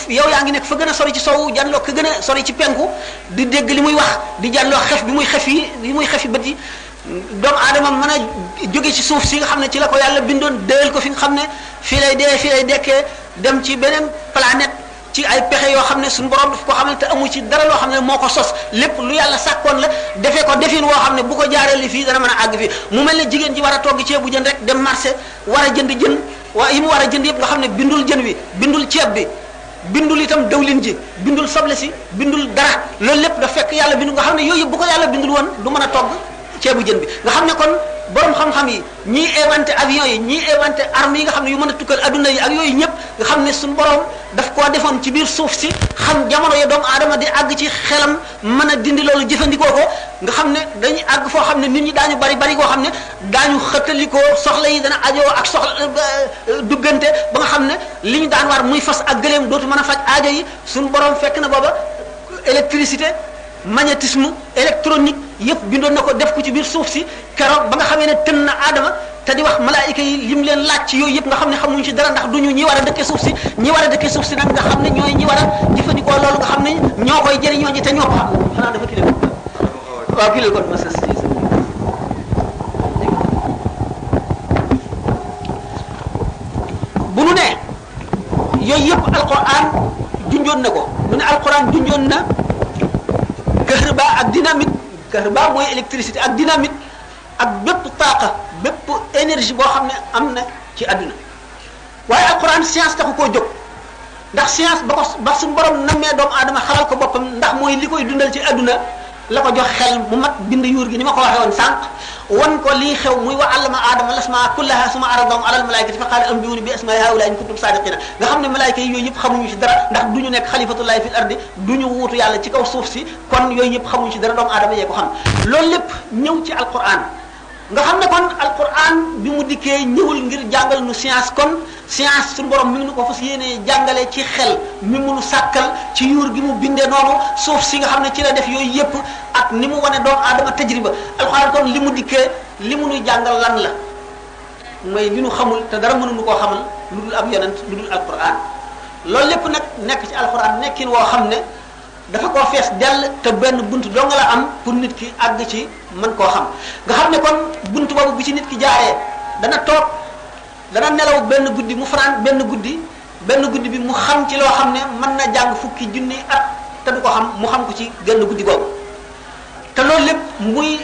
yow yaa ngi nekk fa gën a sori ci sowu janloo ka gën a sori ci penku di dégg li muy wax di janloo xef bi muy xef yi li muy xef yi bët yi doomu aadama mën a jóge ci suuf si nga xam ne ci la ko yàlla bindoon déel ko fi nga xam ne fii lay dee fii lay dekkee dem ci beneen planète ci ay pexe yoo xam ne suñu borom daf ko xamal te amu ci dara loo xam ne moo ko sos lépp lu yàlla sàkkoon la defee ko defin woo xam ne bu ko jaaree li fii dana mën a àgg fii mu mel ne jigéen ji war a togg ceebu jën rek dem marché war a jënd jën waa yi mu war a jënd yëpp nga xam ne bindul jën wi bindul ceeb bi bindul itam dawlin ji bindul soble si bindul dara loolu lépp da fekk yàlla bindu nga xam ne yooyu yëpp bu ko yàlla bindul woon du mën a togg ceebu jën bi nga xam ne kon borom xam-xam yi ñii inventé avion yi ñii inventé armes yi nga xam ne yu mën a tukkal adduna yi ak yooyu ñëpp nga xam ne suñu borom daf koo defoon ci biir suuf si xam jamono ya doomu aadama di àgg ci xelam mën a dindi loolu jëfandikoo ko nga xam ne dañuy àgg foo xam ne nit ñi daañu bari bari koo xam ne daañu xëttalikoo soxla yi dana ajoo ak soxla duggante ba nga xam ne li ñu daan war muy fas ak gëléem dootu mën a faj aajo yi suñu borom fekk na booba électricité magnétisme électronique yëpp bindoon na ko def ko ci biir suuf si keroog ba nga xamee ne tën na aadama te di wax malaayika yi lim leen laaj ci yooyu yëpp nga xam ne xamuñu ci dara ndax duñu ñi war a dëkkee suuf si ñi war a dëkkee suuf si nag nga xam ne ñooy ñi war a jëfandikoo loolu nga xam ne ñoo koy jëriñoo ñi te ñoo ko xam xanaa dafa kile waaw kile kon ma sas bu nu ne yooyu yëpp alquran junjoon na ko mu ne alquran junjoon na kahrba ak dynamite kahrba mooy électricité ak dynamite ak bépp taaqa bépp énergie boo xam ne am na ci àdduna waaye alquran science taxu koo jóg ndax science ba ko ba suñu borom nammee doomu aadama xalal ko boppam ndax mooy li koy dundal ci àdduna la ko jox xel mu mat bind yuur gi ni ma ko waxee woon sànq wan ko lii xew muy wa allama aadama lasmaa kullaha suma aradahum alal malaikati fa qaala anbiuni bi asmaai haula in kuntum sadiqina nga xam ne malaayka yi yooyu yëpp xamuñu ci dara ndax du ñu nekk xalifatullahi fil ardi du ñu wuutu yàlla ci kaw suuf si kon yooyu yëpp xamuñu ci dara doomu aadama yee ko xam loolu lépp ñëw ci alquran nga xam ne kon alquran bi mu dikkee ñëwul ngir jàngal nu science kon science suñu borom mi ngi nu ko fas yéenee jàngale ci xel mi mu nu sàkkal ci yuur gi mu bindee noonu suuf si nga xam ne ci la def yooyu yëpp ak ni mu wane doomu aadama tajriba alquran kon li mu dikkee li mu nuy jàngal lan la mooy li nu xamul te dara mënuñu koo xamal lu dul ab yonent lu dul alquran loolu lépp nag nekk ci alquran nekkin woo xam ne dafa koo fees dell te benn bunt doo nga la am pour nit ki àgg ci mën koo xam nga xam ne kon bunt boobu bi ci nit ki jaaree dana toog dana nelaw benn guddi mu fanaan benn guddi benn guddi bi mu xam ci loo xam ne mën na jàng fukki junni at te du ko xam mu xam ko ci genn guddi googu te loolu lépp muy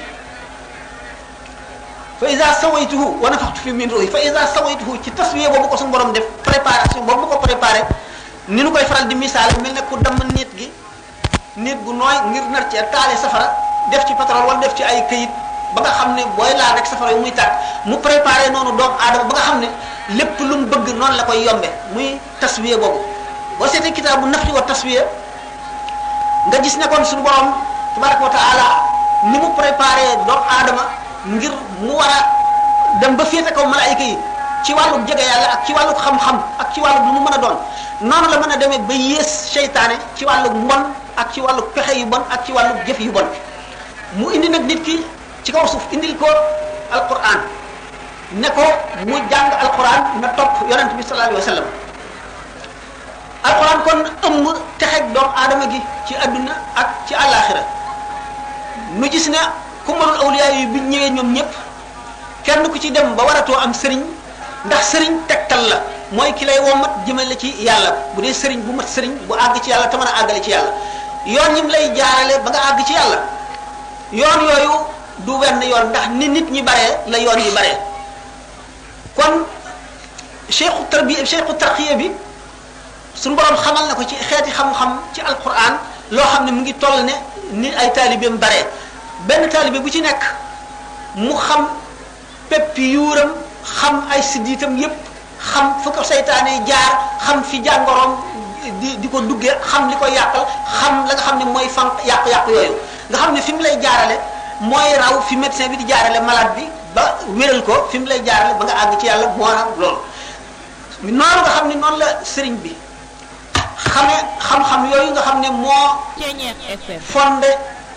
fa isa sawaytuhu wa nafaxtu fi min ruhi fa isa sawaytuhu ci taswiye boobu ko suñu borom def préparation boobu ko préparé ni nu koy faral di misaal mel ne ku damm nit gi nit gu nooy ngir nar ci taale safara def ci pétrole wala def ci ay këyit ba nga xam ne booy laal rek safara yi muy tàkk mu préparé noonu doomu aadama ba nga xam ne lépp lu mu bëgg noonu la koy yombe muy taswiye boobu boo seetee kitaabu nafti wa taswiye nga gis ne kon suñu borom tabaraka wa taala ni mu préparé doomu aadama ngir mu war a dem ba féete kaw malaayika yi ci wàllu jege yàlla ak ci wàllu xam-xam ak ci wàllu lu mu mën a doon noonu la mën a demee ba yées seytaane ci wàllu mbon ak ci wàllu pexe yu bon ak ci wàllu jëf yu bon mu indi nag nit ki ci kaw suuf indil ko alquran ne ko mu jàng alquran na topp yonent bi sallallahu alayhi wa sallam alquran kon ëmb texeg doomu aadama gi ci adduna ak ci àllaaxira nu gis ne ku mënul awliya yi bi ñëwee ñoom ñëpp kenn ku ci dem ba waratoo am sëriñ ndax sëriñ tegtal la mooy ki lay womat jëmale ci yàlla bu dee sëriñ bu mat sëriñ bu àgg ci yàlla te mën a àggale ci yàlla yoon ñim lay jaarale ba nga àgg ci yàlla yoon yooyu du wenn yoon ndax ni nit ñi baree la yoon yi baree kon cheikhu tarbiya cheikhu tarqiya bi suñu borom xamal na ko ci xeeti xam-xam ci alquran loo xam ne mu ngi toll ne ni ay taalibeem baree benn taalibe bu ci nekk mu xam peppi yuuram xam ay siddiitam yépp xam fu ko seytaane jaar xam fi jàngoroom di di ko duggee xam li ko yàqal xam la nga xam ne mooy fan yàqu-yàqu yooyu nga xam ne fi mu lay jaarale mooy raw fi médecin bi di jaarale malade bi ba wéral ko fi mu lay jaarale ba nga àgg ci yàlla moo raw loolu noonu nga xam ne noonu la sëriñ bi xame xam-xam yooyu nga xam ne moo fondé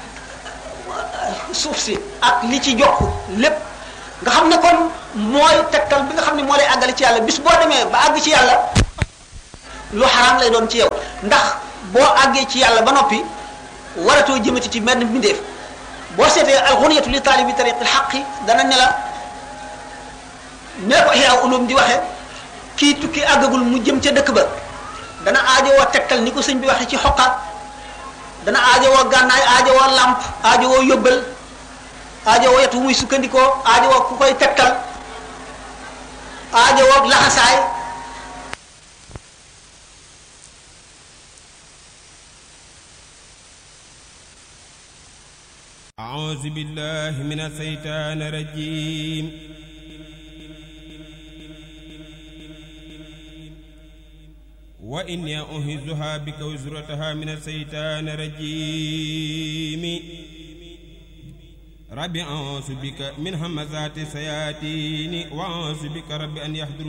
suuf si ak li ci jokk lépp nga xam ne kon mooy tegtal bi nga xam ne moo lay àggale ci yàlla bis boo demee ba àgg ci yàlla lu xaraam lay doon ci yow ndax boo àggee ci yàlla ba noppi waratoo jëmati ci benn mbindeef boo seetee alxuniyatu li taalibi tariqil xaqi dana ne la nee ko Ihya Ulum di waxe kii tukki àggagul mu jëm ca dëkk ba dana aajowoo tegtal ni ko sëñ bi waxe ci xoqaat dana aajowoo gànnaay aajowoo làmp aajowoo yóbbal aajowoo yet wu muy sukkandikoo aajowoo ku koy tegtal aajowoo laxasaay أعوذ بالله من الشيطان الرجيم وإني أهزها بك وزرتها من الشيطان الرجيم رب أعوذ بك من همزات الشياطين وأعوذ بك رب أن يحضرون